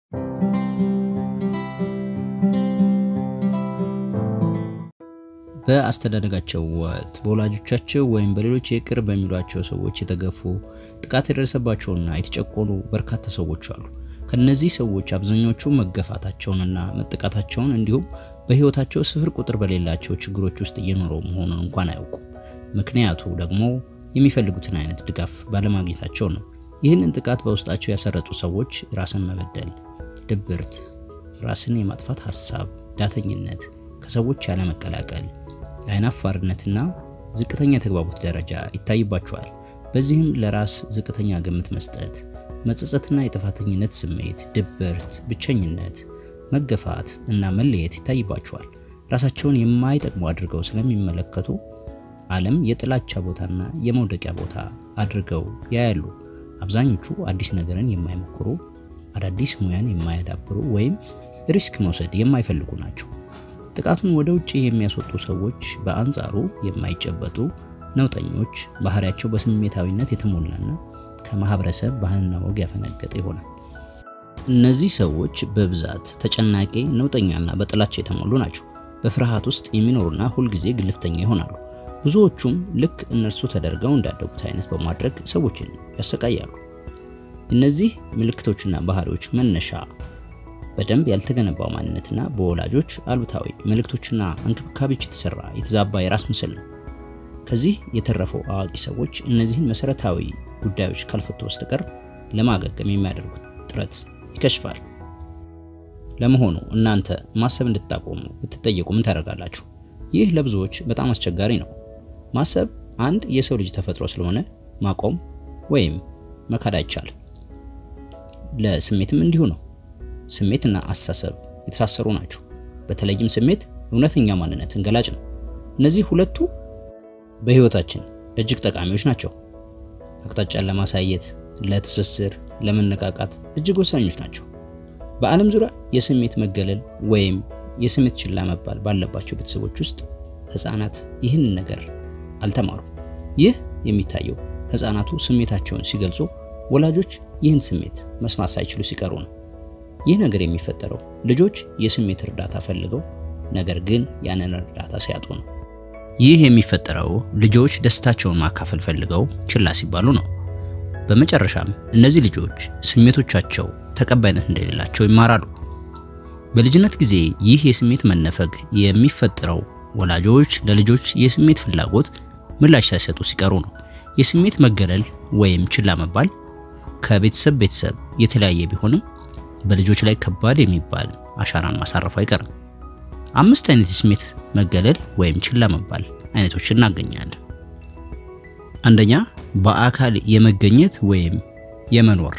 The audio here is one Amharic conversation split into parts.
በአስተዳደጋቸው ወቅት በወላጆቻቸው ወይም በሌሎች የቅርብ በሚሏቸው ሰዎች የተገፉ ጥቃት የደረሰባቸውና የተጨቆኑ በርካታ ሰዎች አሉ። ከነዚህ ሰዎች አብዛኞቹ መገፋታቸውንና መጠቃታቸውን እንዲሁም በሕይወታቸው ስፍር ቁጥር በሌላቸው ችግሮች ውስጥ እየኖሩ መሆኑን እንኳን አያውቁም። ምክንያቱ ደግሞ የሚፈልጉትን አይነት ድጋፍ ባለማግኘታቸው ነው። ይህንን ጥቃት በውስጣቸው ያሰረጹ ሰዎች ራስን መበደል፣ ድብርት፣ ራስን የማጥፋት ሀሳብ፣ ዳተኝነት፣ ከሰዎች ያለመቀላቀል፣ አይናፋርነትና ዝቅተኛ የተግባቦት ደረጃ ይታይባቸዋል። በዚህም ለራስ ዝቅተኛ ግምት መስጠት፣ መጸጸትና የጥፋተኝነት ስሜት፣ ድብርት፣ ብቸኝነት፣ መገፋት እና መለየት ይታይባቸዋል። ራሳቸውን የማይጠቅሙ አድርገው ስለሚመለከቱ ዓለም የጥላቻ ቦታና የመውደቂያ ቦታ አድርገው ያያሉ። አብዛኞቹ አዲስ ነገርን የማይሞክሩ፣ አዳዲስ ሙያን የማያዳብሩ ወይም ሪስክ መውሰድ የማይፈልጉ ናቸው። ጥቃቱን ወደ ውጭ የሚያስወጡ ሰዎች በአንጻሩ የማይጨበጡ ነውጠኞች፣ ባህሪያቸው በስሜታዊነት የተሞላና ከማህበረሰብ ባህልና ወግ ያፈነገጠ ይሆናል። እነዚህ ሰዎች በብዛት ተጨናቂ፣ ነውጠኛና በጥላቻ የተሞሉ ናቸው። በፍርሃት ውስጥ የሚኖሩና ሁልጊዜ ግልፍተኛ ይሆናሉ። ብዙዎቹም ልክ እነርሱ ተደርገው እንዳደጉት አይነት በማድረግ ሰዎችን ያሰቃያሉ። እነዚህ ምልክቶችና ባህሪዎች መነሻ በደንብ ያልተገነባው ማንነትና በወላጆች አሉታዊ መልእክቶችና እንክብካቤዎች የተሰራ የተዛባ የራስ ምስል ነው። ከዚህ የተረፈው አዋቂ ሰዎች እነዚህን መሰረታዊ ጉዳዮች ካልፈቱ በስተቀር ለማገገም የሚያደርጉት ጥረት ይከሽፋል። ለመሆኑ እናንተ ማሰብ እንድታቆሙ ብትጠየቁ ምን ታደርጋላችሁ? ይህ ለብዙዎች በጣም አስቸጋሪ ነው። ማሰብ አንድ የሰው ልጅ ተፈጥሮ ስለሆነ ማቆም ወይም መካድ አይቻልም። ለስሜትም እንዲሁ ነው። ስሜትና አስተሳሰብ የተሳሰሩ ናቸው። በተለይም ስሜት እውነተኛ ማንነትን ገላጭ ነው። እነዚህ ሁለቱ በህይወታችን እጅግ ጠቃሚዎች ናቸው። አቅጣጫን ለማሳየት፣ ለትስስር፣ ለመነቃቃት እጅግ ወሳኞች ናቸው። በዓለም ዙሪያ የስሜት መገለል ወይም የስሜት ችላ መባል ባለባቸው ቤተሰቦች ውስጥ ህፃናት ይህንን ነገር አልተማሩም። ይህ የሚታየው ህፃናቱ ስሜታቸውን ሲገልጹ ወላጆች ይህን ስሜት መስማት ሳይችሉ ሲቀሩ ነው። ይህ ነገር የሚፈጠረው ልጆች የስሜት እርዳታ ፈልገው ነገር ግን ያንን እርዳታ ሲያጡ ነው። ይህ የሚፈጠረው ልጆች ደስታቸውን ማካፈል ፈልገው ችላ ሲባሉ ነው። በመጨረሻም እነዚህ ልጆች ስሜቶቻቸው ተቀባይነት እንደሌላቸው ይማራሉ። በልጅነት ጊዜ ይህ የስሜት መነፈግ የሚፈጠረው ወላጆች ለልጆች የስሜት ፍላጎት ምላሽ ሳይሰጡ ሲቀሩ ነው። የስሜት መገለል ወይም ችላ መባል ከቤተሰብ ቤተሰብ የተለያየ ቢሆንም በልጆች ላይ ከባድ የሚባል አሻራን ማሳረፉ አይቀርም። አምስት አይነት የስሜት መገለል ወይም ችላ መባል አይነቶች እናገኛለን። አንደኛ፣ በአካል የመገኘት ወይም የመኖር።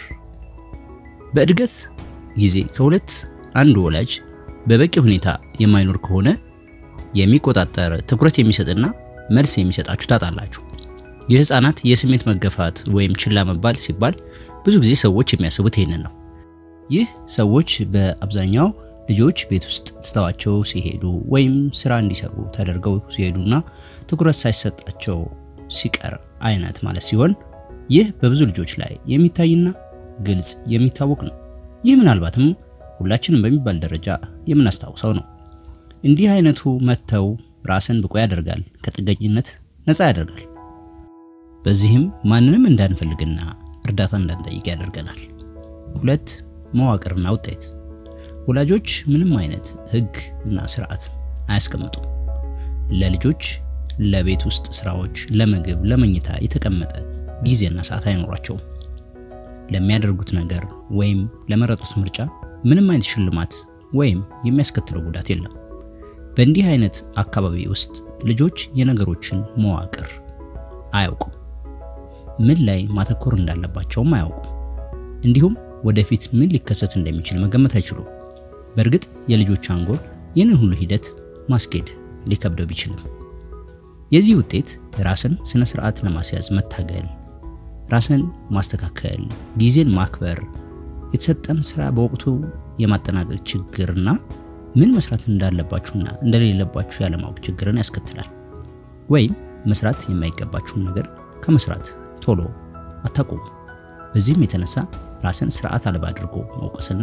በእድገት ጊዜ ከሁለት አንዱ ወላጅ በበቂ ሁኔታ የማይኖር ከሆነ የሚቆጣጠር ትኩረት የሚሰጥና መልስ የሚሰጣችሁ ታጣላችሁ። የህፃናት የስሜት መገፋት ወይም ችላ መባል ሲባል ብዙ ጊዜ ሰዎች የሚያስቡት ይህንን ነው። ይህ ሰዎች በአብዛኛው ልጆች ቤት ውስጥ ትተዋቸው ሲሄዱ ወይም ስራ እንዲሰሩ ተደርገው ሲሄዱና ትኩረት ሳይሰጣቸው ሲቀር አይነት ማለት ሲሆን ይህ በብዙ ልጆች ላይ የሚታይና ግልጽ የሚታወቅ ነው። ይህ ምናልባትም ሁላችንም በሚባል ደረጃ የምናስታውሰው ነው። እንዲህ አይነቱ መተው ራስን ብቁ ያደርጋል፣ ከጥገኝነት ነፃ ያደርጋል። በዚህም ማንንም እንዳንፈልግና እርዳታ እንዳንጠይቅ ያደርገናል። ሁለት መዋቅርና ውጤት ወላጆች ምንም አይነት ህግ እና ስርዓት አያስቀምጡም። ለልጆች ለቤት ውስጥ ስራዎች፣ ለምግብ፣ ለመኝታ የተቀመጠ ጊዜና ሰዓት አይኖራቸውም። ለሚያደርጉት ነገር ወይም ለመረጡት ምርጫ ምንም አይነት ሽልማት ወይም የሚያስከትለው ጉዳት የለም። በእንዲህ አይነት አካባቢ ውስጥ ልጆች የነገሮችን መዋቅር አያውቁም። ምን ላይ ማተኮር እንዳለባቸውም አያውቁም። እንዲሁም ወደፊት ምን ሊከሰት እንደሚችል መገመት አይችሉም። በእርግጥ የልጆች አንጎል ይህንን ሁሉ ሂደት ማስኬድ ሊከብደው ቢችልም የዚህ ውጤት ራስን ስነ ስርዓት ለማስያዝ መታገል፣ ራስን ማስተካከል፣ ጊዜን ማክበር፣ የተሰጠን ስራ በወቅቱ የማጠናቀቅ ችግርና ምን መስራት እንዳለባችሁና እንደሌለባችሁ ያለማወቅ ችግርን ያስከትላል። ወይም መስራት የማይገባችሁን ነገር ከመስራት ቶሎ አታቁሙ። በዚህም የተነሳ ራስን ስርዓት አልባ አድርጎ መውቀስና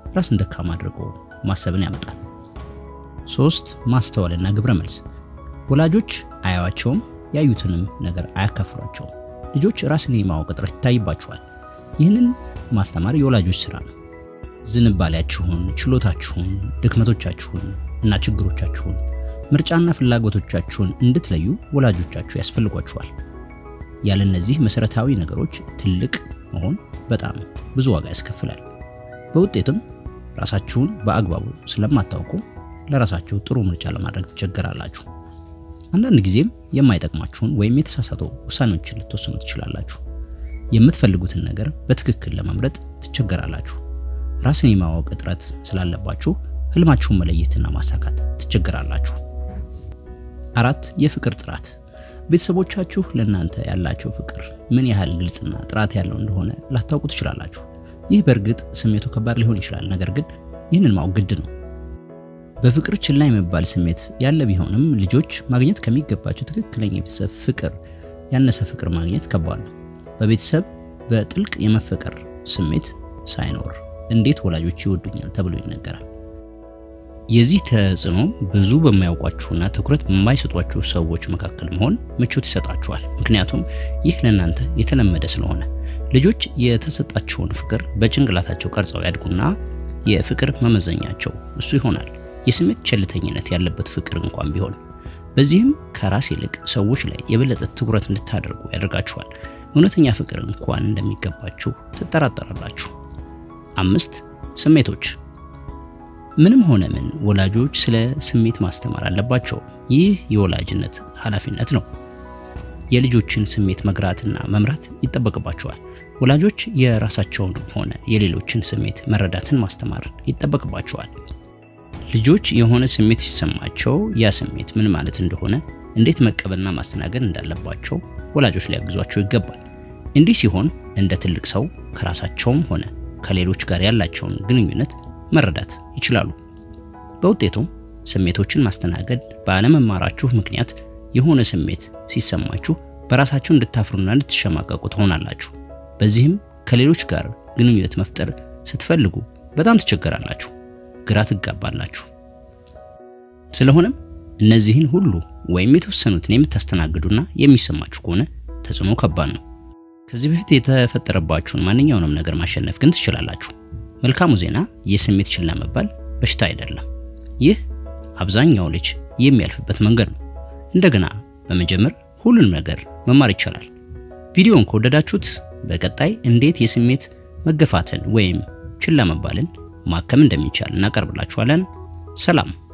ራስን ደካማ አድርጎ ማሰብን ያመጣል። ሶስት ማስተዋልና ግብረ መልስ። ወላጆች አያዋቸውም፣ ያዩትንም ነገር አያካፍሏቸውም። ልጆች ራስን የማወቅ እጥረት ይታይባቸዋል። ይህንን ማስተማር የወላጆች ስራ ነው። ዝንባሌያችሁን፣ ችሎታችሁን፣ ድክመቶቻችሁን እና ችግሮቻችሁን ምርጫና ፍላጎቶቻችሁን እንድትለዩ ወላጆቻችሁ ያስፈልጓችኋል። ያለ እነዚህ መሰረታዊ ነገሮች ትልቅ መሆን በጣም ብዙ ዋጋ ያስከፍላል። በውጤትም ራሳችሁን በአግባቡ ስለማታውቁ ለራሳችሁ ጥሩ ምርጫ ለማድረግ ትቸገራላችሁ። አንዳንድ ጊዜም የማይጠቅማችሁን ወይም የተሳሳቱ ውሳኔዎችን ልትወስኑ ትችላላችሁ። የምትፈልጉትን ነገር በትክክል ለመምረጥ ትቸገራላችሁ። ራስን የማወቅ እጥረት ስላለባችሁ ህልማችሁን መለየትና ማሳካት ትቸገራላችሁ። አራት የፍቅር ጥራት። ቤተሰቦቻችሁ ለእናንተ ያላቸው ፍቅር ምን ያህል ግልጽና ጥራት ያለው እንደሆነ ላታውቁ ትችላላችሁ። ይህ በእርግጥ ስሜቱ ከባድ ሊሆን ይችላል፣ ነገር ግን ይህንን ማወቅ ግድ ነው። በፍቅር ችላ የመባል ስሜት ያለ ቢሆንም ልጆች ማግኘት ከሚገባቸው ትክክለኛ የቤተሰብ ፍቅር ያነሰ ፍቅር ማግኘት ከባድ ነው። በቤተሰብ በጥልቅ የመፈቀር ስሜት ሳይኖር እንዴት ወላጆች ይወዱኛል ተብሎ ይነገራል። የዚህ ተጽዕኖ ብዙ በማያውቋችሁና ትኩረት በማይሰጧችሁ ሰዎች መካከል መሆን ምቾት ይሰጣችኋል። ምክንያቱም ይህ ለእናንተ የተለመደ ስለሆነ ልጆች የተሰጣቸውን ፍቅር በጭንቅላታቸው ቀርጸው ያድጉና የፍቅር መመዘኛቸው እሱ ይሆናል። የስሜት ቸልተኝነት ያለበት ፍቅር እንኳን ቢሆን በዚህም ከራስ ይልቅ ሰዎች ላይ የበለጠ ትኩረት እንድታደርጉ ያደርጋችኋል። እውነተኛ ፍቅር እንኳን እንደሚገባችሁ ትጠራጠራላችሁ። አምስት ስሜቶች ምንም ሆነ ምን ወላጆች ስለ ስሜት ማስተማር አለባቸው። ይህ የወላጅነት ኃላፊነት ነው። የልጆችን ስሜት መግራትና መምራት ይጠበቅባቸዋል። ወላጆች የራሳቸውን ሆነ የሌሎችን ስሜት መረዳትን ማስተማር ይጠበቅባቸዋል። ልጆች የሆነ ስሜት ሲሰማቸው ያ ስሜት ምን ማለት እንደሆነ፣ እንዴት መቀበልና ማስተናገድ እንዳለባቸው ወላጆች ሊያግዟቸው ይገባል። እንዲህ ሲሆን እንደ ትልቅ ሰው ከራሳቸውም ሆነ ከሌሎች ጋር ያላቸውን ግንኙነት መረዳት ይችላሉ። በውጤቱም ስሜቶችን ማስተናገድ ባለመማራችሁ ምክንያት የሆነ ስሜት ሲሰማችሁ በራሳችሁ እንድታፍሩና እንድትሸማቀቁ ትሆናላችሁ። በዚህም ከሌሎች ጋር ግንኙነት መፍጠር ስትፈልጉ በጣም ትቸገራላችሁ፣ ግራ ትጋባላችሁ። ስለሆነም እነዚህን ሁሉ ወይም የተወሰኑትን የምታስተናግዱና የሚሰማችሁ ከሆነ ተጽዕኖ ከባድ ነው። ከዚህ በፊት የተፈጠረባችሁን ማንኛውንም ነገር ማሸነፍ ግን ትችላላችሁ። መልካሙ ዜና የስሜት ችላ መባል በሽታ አይደለም። ይህ አብዛኛው ልጅ የሚያልፍበት መንገድ ነው። እንደገና በመጀመር ሁሉንም ነገር መማር ይቻላል። ቪዲዮውን ከወደዳችሁት በቀጣይ እንዴት የስሜት መገፋትን ወይም ችላ መባልን ማከም እንደሚቻል እናቀርብላችኋለን። ሰላም